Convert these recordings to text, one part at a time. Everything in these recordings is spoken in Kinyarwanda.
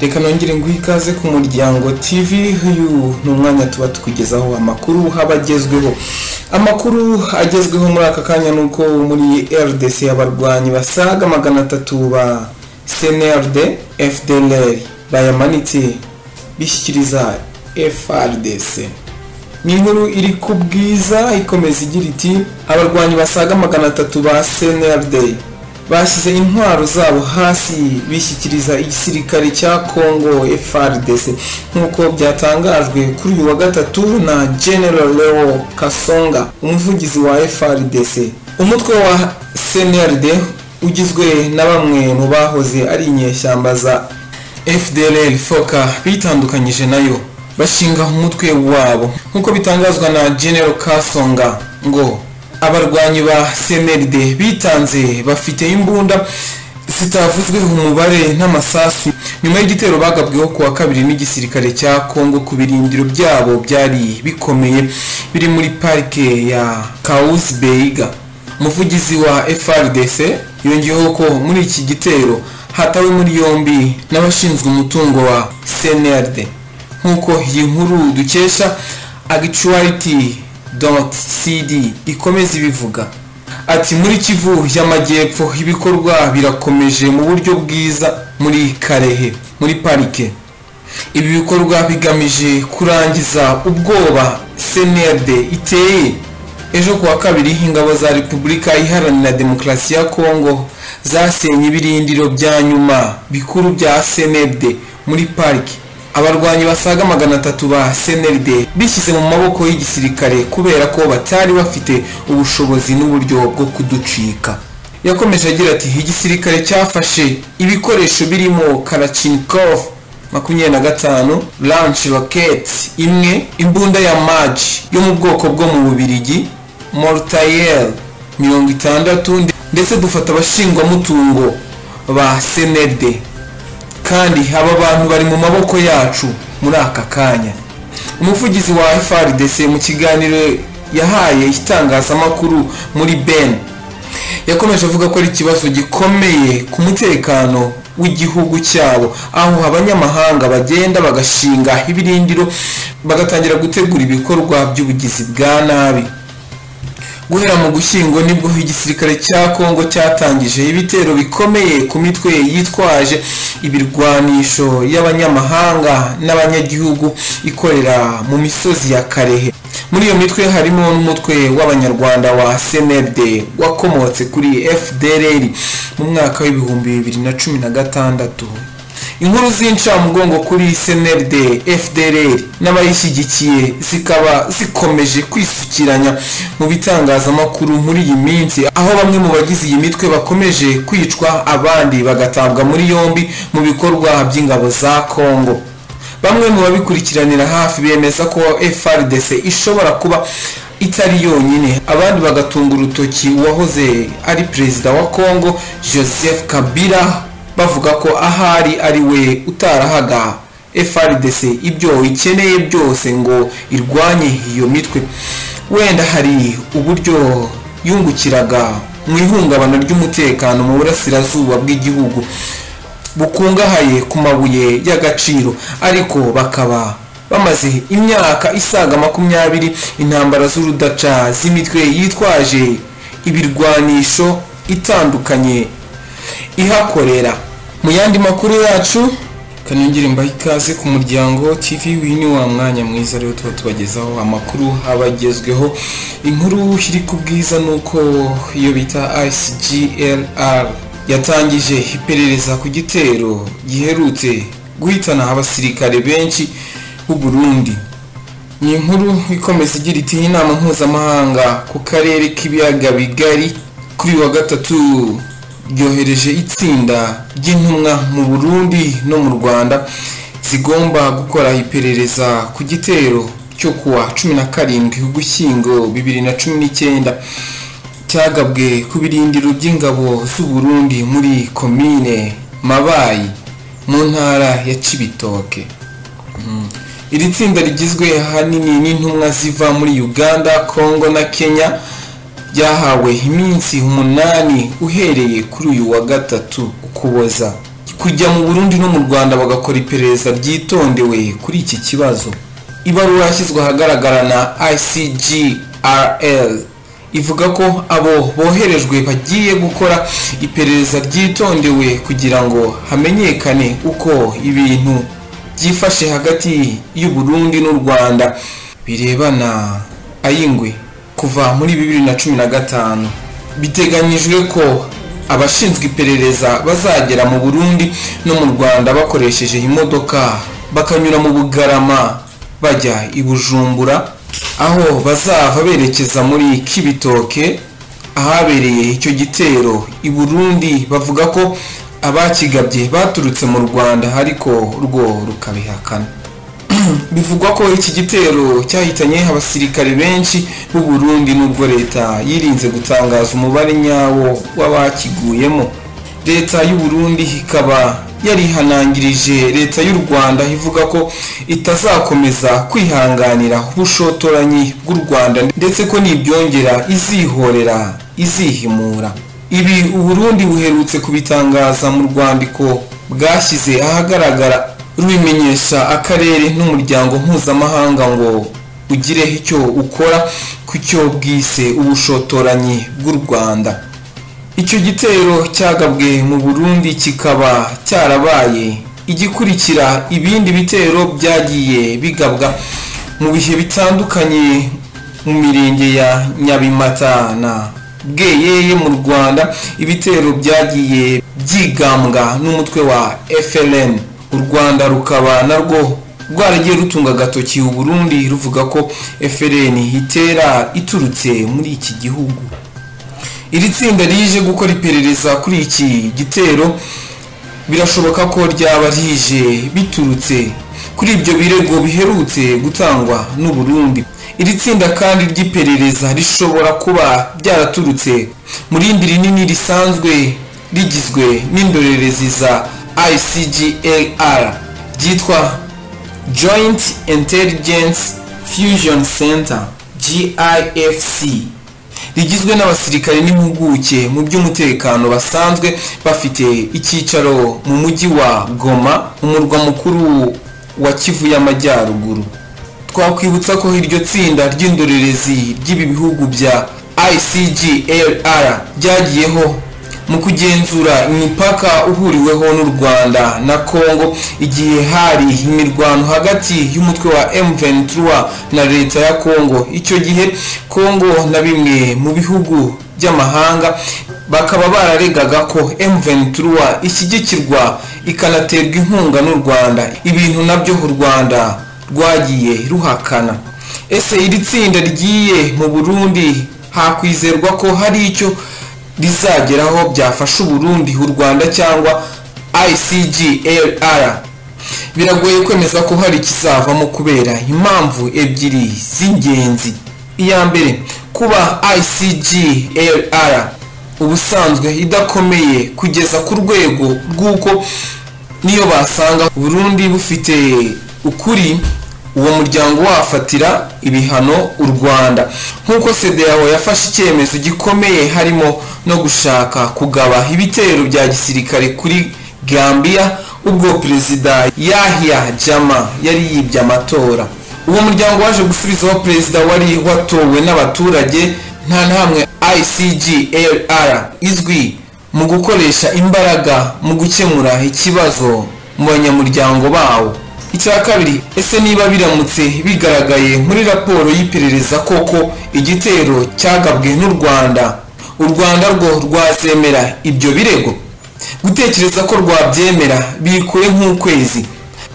reka nongere nguhe ikaze ku muryango tv y'ubu ni umwanya tuba tukugezaho amakuru haba agezweho amakuru agezweho muri aka kanya ni uko muri rdc abarwanyi basaga magana atatu ba cnrd fdlr bayamanitse bishyikiriza frdc ni inkuru iri ku bwiza ikomeza igira iti abarwanyi basaga magana atatu ba cnrd bashyize intwaro zabo hasi bishyikiriza igisirikare cya congo frdc nk'uko byatangajwe kuri uyu wa gatatu na general leo kasonga umuvugizi wa frdc umutwe wa cnrd ugizwe na bamwe mu bahoze ari inyeshyamba za fdlr foka bitandukanyije nayo bashinga umutwe wabo nk'uko bitangazwa na general kasonga ngo abarwanyi ba cnld bitanze bafite imbunda zitavuzweho umubare n'amasasu nyuma y'igitero bagabweho kuwa kabiri n'igisirikare cya congo ku birindiro byabo byari bikomeye biri muri parike ya kawuzi beyiga umuvugizi wa frdc yongeyeho ko muri iki gitero hatawe muri yombi n'abashinzwe umutungo wa cnld nk'uko iyi nkuru dukesha agicuwariti doti sidi ikomeza ibivuga ati muri kivu y'amajyepfo ibikorwa birakomeje mu buryo bwiza muri karehe muri parike ibi bikorwa bigamije kurangiza ubwoba senede iteye ejo kuwa kabiri ingabo za repubulika iharanira demokarasi ya kongo zasenye ibirindiro bya nyuma bikuru bya senede muri parike abarwanyi basaga magana atatu ba cnld bishyize mu maboko y'igisirikare kubera ko batari bafite ubushobozi n'uburyo bwo kuducika yakomeje agira ati igisirikare cyafashe ibikoresho birimo karachinikov makumyabiri na gatanu lanshi roketi imwe imbunda ya maji yo mu bwoko bwo mu bubirigi mortayel mirongo itandatu ndetse dufata abashingwamutungo ba cnld kandi aba bantu bari mu maboko yacu muri aka kanya umuvugizi wa frdc mu kiganiro yahaye itangazamakuru muri ben yakomeje avuga ko ari ikibazo gikomeye ku mutekano w'igihugu cyabo aho abanyamahanga bagenda bagashinga ibirindiro bagatangira gutegura ibikorwa by'ubugizi bwa nabi guhera mu gushyingo nibwo igisirikare cya congo cyatangije ibitero bikomeye ku mitwe yitwaje ibirwanisho y'abanyamahanga n'abanyagihugu ikorera mu misozi ya karehe muri iyo mitwe harimo n'umutwe w'abanyarwanda wa cnld wakomotse kuri fdrr mu mwaka w'ibihumbi bibiri na cumi na gatandatu inkuru z'incamugongo kuri cnld fdrr n'abayishyigikiye zikaba zikomeje kwisukiranya mu bitangazamakuru muri iyi minsi aho bamwe mu bagize iyi mitwe bakomeje kwicwa abandi bagatabwa muri yombi mu bikorwa by'ingabo za congo bamwe mu babikurikiranira hafi bemeza ko frdc ishobora kuba itari yonyine abandi bagatunga urutoki uwahoze ari perezida wa congo joseph kabila bavuga ko ahari ari we utarahaga frdc ibyo ikeneye byose ngo irwanye iyo mitwe wenda hari uburyo yungukiraga mu ihungabana ry'umutekano mu burasirazuba bw'igihugu bukungahaye ku mabuye y'agaciro ariko bakaba bamaze imyaka isaga makumyabiri intambara z'urudaca z'imitwe yitwaje ibirwanisho itandukanye ihakorera mu yandi makuru yacu kanongere mbahe ikaze ku muryango tv wini wa mwanya mwiza rero tuba tubagezaho amakuru abagezweho inkuru iri ku bwiza ni uko iyo bita icglr yatangije iperereza ku gitero giherutse guhitana abasirikare benshi b'u burundi ni inkuru ikomeza igira iti inama mpuzamahanga ku karere k'ibiyaga bigari kuri wa gatatu ryohereje itsinda ry'intumwa mu burundi no mu rwanda zigomba gukora iperereza ku gitero cyo kuwa cumi na karindwi ugushyingo bibiri na cumi n'icyenda cyagabwe ku birindiro by'ingabo z'u Burundi muri komine mabayi mu ntara ya cibitoke iri tsinda rigizwe ahanini n'intumwa ziva muri uganda congo na kenya ryahawe iminsi umunani uhereye kuri uyu wa gatatu ukuboza kujya mu burundi no mu rwanda bagakora iperereza ryitondewe kuri iki kibazo ibaruwa yashyizwe ahagaragara na icgrl ivuga ko abo boherejwe bagiye gukora iperereza ryitondewe kugira ngo hamenyekane uko ibintu byifashe hagati y'uburundi n'u rwanda birebana ayingwe kuva muri bibiri na cumi na gatanu biteganyijwe ko abashinzwe iperereza bazagera mu burundi no mu rwanda bakoresheje imodoka bakanyura mu bugarama bajya i bujumbura aho bazava berekeza muri kibitoke ahabereye icyo gitero i burundi bavuga ko abakigabye baturutse mu rwanda ariko rwo rukabihakana bivugwa ko iki gitero cyahitanye abasirikare benshi b'u Burundi n'ubwo leta yirinze gutangaza umubare nyawo w'abakiguyemo leta y'u Burundi ikaba yarihanangirije leta y'u Rwanda ivuga ko itazakomeza kwihanganira ubushotoranyi bw'u Rwanda ndetse ko nibyongera izihorera izihimura ibi u Burundi buherutse kubitangaza mu rwandiko bwashyize ahagaragara rubimenyesha akarere n'umuryango mpuzamahanga ngo ugire icyo ukora ku cyo bwise ubushotoranyi bw'u rwanda icyo gitero cyagabwe mu burundi kikaba cyarabaye igikurikira ibindi bitero byagiye bigabwa mu bihe bitandukanye mu mirenge ya nyabimata na bweyeye mu rwanda ibitero byagiye byigambwa n'umutwe wa frn u rwanda rukaba narwo rwaragiye rutunga agatoki u burundi ruvuga ko FLN itera iturutse muri iki gihugu iri tsinda rije gukora iperereza kuri iki gitero birashoboka ko ryaba rije biturutse kuri ibyo birego biherutse gutangwa n'u Burundi iri tsinda kandi ry'iperereza rishobora kuba ryaraturutse mu rindi rinini risanzwe rigizwe n'indorerezi za ICGAR ryitwa Joint Intelligence Fusion Center GIFC rigizwe n'abasirikare n'impuguke mu by'umutekano basanzwe bafite icyicaro mu mujyi wa Goma umurwa mukuru wa Kivu y'Amajyaruguru twakwibutsa ko iryo tsinda ry'indorerezi ry'ibi bihugu bya ICGLR ryagiyeho mu kugenzura imipaka uhuriweho n'u rwanda na congo igihe hari imirwano hagati y'umutwe wa m23 na leta ya congo icyo gihe congo na bimwe mu bihugu by'amahanga bakaba bararegaga ko m23 ishyigikirwa ikanaterwa inkunga n'u rwanda ibintu nabyo u rwanda rwagiye ruhakana ese iri tsinda rigiye mu burundi hakwizerwa ko hari icyo rizageraho byafasha uburundi u rwanda cyangwa icglr biragoye kwemeza ko hari ikizavamo kubera impamvu ebyiri z'ingenzi iya mbere kuba icglr ubusanzwe idakomeye kugeza ku rwego rw'uko niyo basanga burundi bufite ukuri uwo muryango wafatira ibihano u rwanda nk'uko sedeyaho yafashe icyemezo gikomeye harimo no gushaka kugaba ibitero bya gisirikare kuri gambia ubwo perezida yahya jama yari yibye amatora uwo muryango waje gusubizaho perezida wari watowe n'abaturage nta ntamwe icglr izwi mu gukoresha imbaraga mu gukemura ikibazo mu banyamuryango bawo icya kabiri ese niba biramutse bigaragaye muri raporo y'iperereza koko igitero cyagabwe n'u rwanda u rwanda rwo rwazemera ibyo birego gutekereza ko rwabyemera bikure nk'ukwezi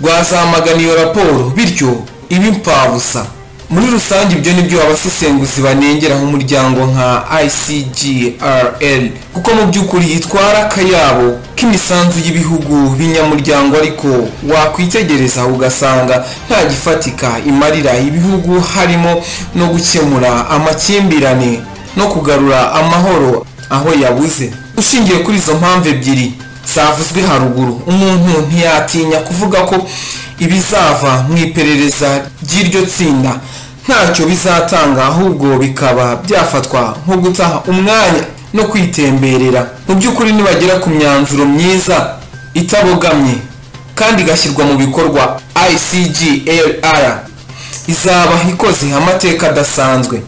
rwazamagana iyo raporo bityo iba impfabusa muri rusange ibyo nibyo abasesenguzi banengera umuryango nka icgrl kuko mu by'ukuri itwara akayabo k'imisanzu y'ibihugu binyamuryango ariko wakwitegereza ugasanga nta gifatika imarira ibihugu harimo no gukemura amakimbirane no kugarura amahoro aho yabuze ushingiye kuri izo mpamvu ebyiri zavuzwe haruguru umuntu ntiyatinya kuvuga ko ibizava mu iperereza ry'iryo tsinda ntacyo bizatanga ahubwo bikaba byafatwa nko guta umwanya no kwitemberera mu by'ukuri nibagera ku myanzuro myiza itabogamye kandi igashyirwa mu bikorwa icglr izaba ikoze amateka adasanzwe